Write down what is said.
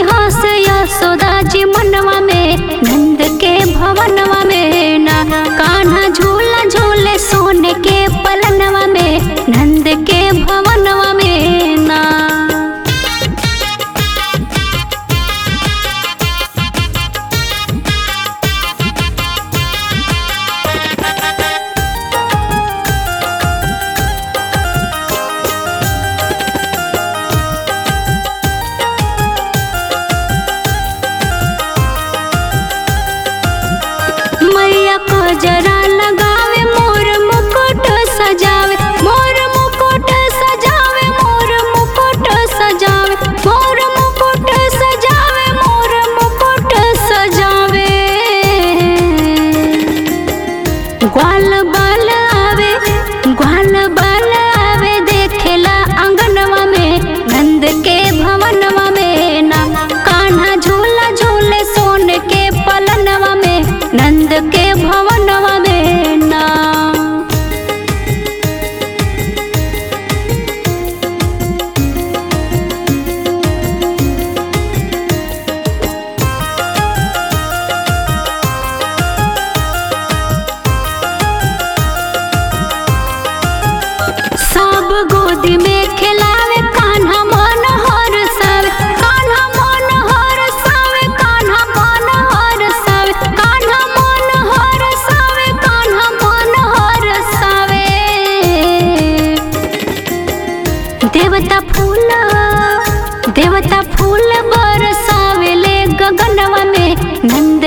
हंस यशोदा जी मनवा में नंद के भवनवा में ना कान्हा झूला झूले सोने के पलनवा में नंद के भवनवा में ना मैया को जरा लगावे मोर मुकुट सजावे मोर मुकुट सजावे मोर मुकुट सजावे मोर मुकुट सजावे मोर मुकुट सजावे ग्वाल बाल आवे ग्वाल बाल आवे देखेला आंगनवा में नंद के भवनवा में ना कान्हा झूला झूले सोन के पलनवा में नंद के भवनवा में ना सब गोदी में खिलावे कान्हा मन हर सावे कान्हा मन हर सावे कान्हा मन हर सावे कान्हा मन हर सावे कान्हा मन हर सावे देवता फूल देवता फूल बरसावेले गगनवा में नंद